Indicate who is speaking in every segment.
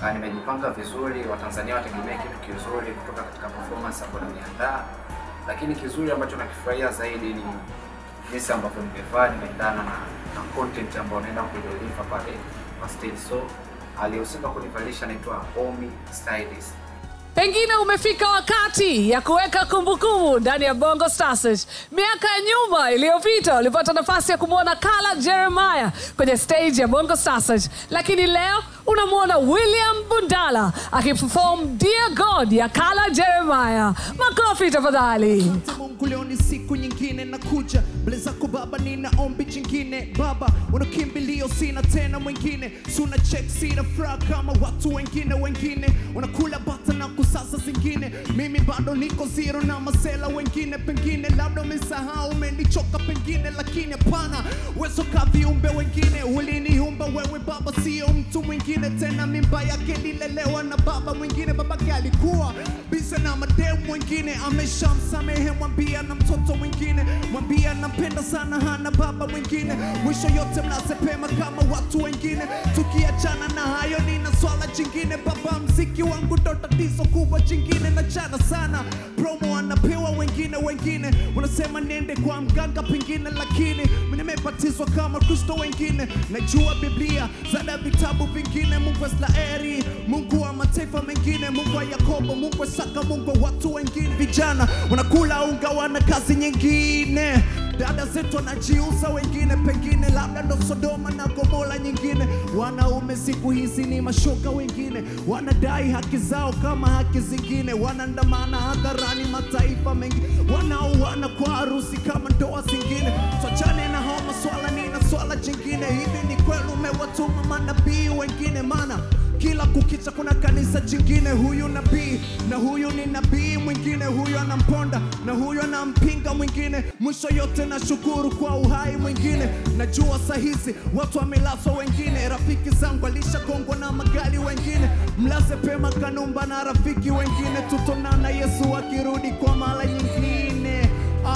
Speaker 1: Ah, nimejipanga vizuri, Watanzania wategemea kitu kizuri kutoka katika performance ambayo nimeandaa, lakini kizuri ambacho nakifurahia zaidi ni jinsi ambavyo nimevaa, nimeendana na, na content ambayo naenda kudeliver pale kwa stage. So aliyehusika kunivalisha anaitwa Omi Stylist.
Speaker 2: Pengine umefika wakati ya kuweka kumbukumbu ndani ya Bongo Star Search. Miaka ya nyuma iliyopita ulipata nafasi ya kumwona Kala Jeremiah kwenye stage ya Bongo Star Search, lakini leo unamwona William Bundala akiperform Dear God ya Kala Jeremiah. Makofi tafadhali.
Speaker 3: Mungu leo ni siku nyingine nakuja mbele zako Baba, nina ombi jingine Baba, unakimbilio sina tena mwingine, suna check sina furaha kama watu wengine wengine unakula bata na kusasa zingine, mimi bado niko zero na masela wengine, pengine labda umesahau umenichoka pengine, lakini hapana, wezo ka viumbe wengine uliniumba wewe Baba, sio mtu mwingine tena, mimba yake lilelewa na baba mwingine, babake alikuwa bize na mademu mwingine, ameshamsamehe mwambia na mtoto mwingine, mwambia nampenda sana, hana baba mwingine, mwisho yote mlaze pema kama watu wengine. Tukiachana na hayo, nina swala jingine, baba, mziki wangu ndo tatizo kubwa jingine, na chana sana promo anapewa wengine wengine, unasema niende kwa mganga pengine, lakini mimi nimebatizwa kama Kristo wengine, najua Biblia zada vitabu vingine, Mungu wa Israeli, Mungu wa mataifa mengine, Mungu wa Yakobo, Mungu wa Isaka, Mungu wa watu wengine. Vijana wanakula unga, wana kazi nyingine dada zetu wanajiuza, wengine pengine labda ndo Sodoma na Gomora nyingine. Wanaume siku hizi ni mashoka, wengine wanadai haki zao kama haki zingine, wanaandamana hadharani mataifa mengi, wanaoana kwa harusi kama ndoa zingine. Tuachane na hao maswala, nina swala jingine. Hivi ni kweli umewatuma manabii wengine? Maana kila kukicha kuna kanisa jingine, huyu nabii na huyu ni nabii mwingine, huyu anamponda na huyu anampinga mwingine. Mwisho yote na shukuru kwa uhai mwingine. Najua sahizi watu wamelazwa, wengine rafiki zangu alishakongwa na magari, wengine mlaze pema Kanumba na rafiki wengine, tutonana Yesu akirudi kwa mara nyingine,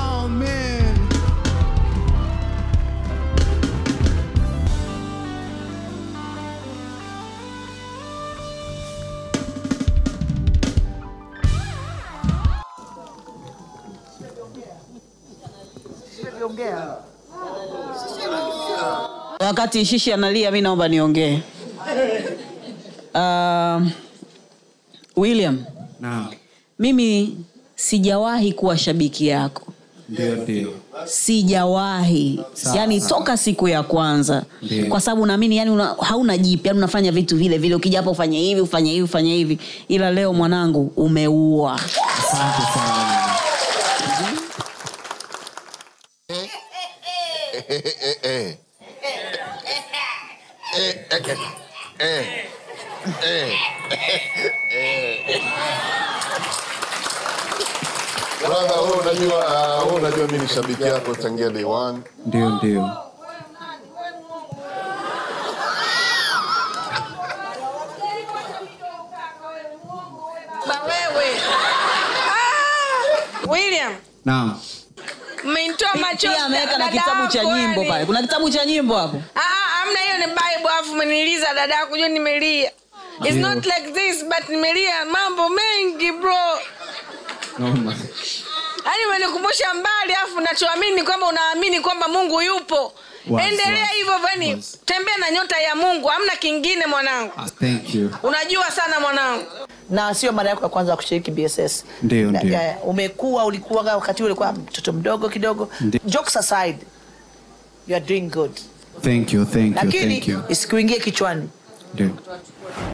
Speaker 3: amen.
Speaker 4: Wakati Shishi analia, mi naomba niongee. Uh, William,
Speaker 5: Naam,
Speaker 4: mimi sijawahi kuwa shabiki yako,
Speaker 5: ndio ndio.
Speaker 4: sijawahi
Speaker 5: Sawa,
Speaker 4: yani
Speaker 5: sawa.
Speaker 4: toka siku ya kwanza
Speaker 5: Ndio.
Speaker 4: kwa sababu naamini yani una, hauna jipya yani unafanya vitu vile vile ukija hapa ufanye hivi ufanye hivi ufanye hivi ila leo mwanangu umeua
Speaker 5: Asante sana.
Speaker 6: Brother, wewe unajua uh, wewe unajua mimi ni shabiki yako tangia day one.
Speaker 5: Ndio ndio.
Speaker 7: Ba wewe. Ah! William,
Speaker 5: Naam.
Speaker 7: mmeinitoa macho.
Speaker 4: pia ameweka na kitabu cha nyimbo pale kuna kitabu cha nyimbo hapo
Speaker 7: Ah, ah, amna hiyo ni Bible afu mmeniliza dada yako jua nimelia. It's
Speaker 5: Ndio.
Speaker 7: not like this but nimelia mambo mengi bro.
Speaker 5: Noma.
Speaker 7: Yaani umenikumbusha mbali afu nachoamini kwamba unaamini kwamba Mungu yupo.
Speaker 5: Wazi,
Speaker 7: Endelea
Speaker 5: wazi,
Speaker 7: hivyo yani
Speaker 5: wazi.
Speaker 7: tembea na nyota ya Mungu, hamna kingine mwanangu.
Speaker 5: Ah, thank you.
Speaker 7: Unajua sana mwanangu.
Speaker 8: na sio mara yako ya kwanza kushiriki bss
Speaker 5: Ndio,
Speaker 8: Na-
Speaker 5: ndio.
Speaker 8: ya- umekuwa ulikuwa wakati ule ulikuwa mtoto mdogo kidogo
Speaker 5: Ndio.
Speaker 8: jokes aside you are doing good
Speaker 5: Thank you, thank you,
Speaker 8: lakini
Speaker 5: thank you.
Speaker 8: isikuingie kichwani
Speaker 5: Ndio.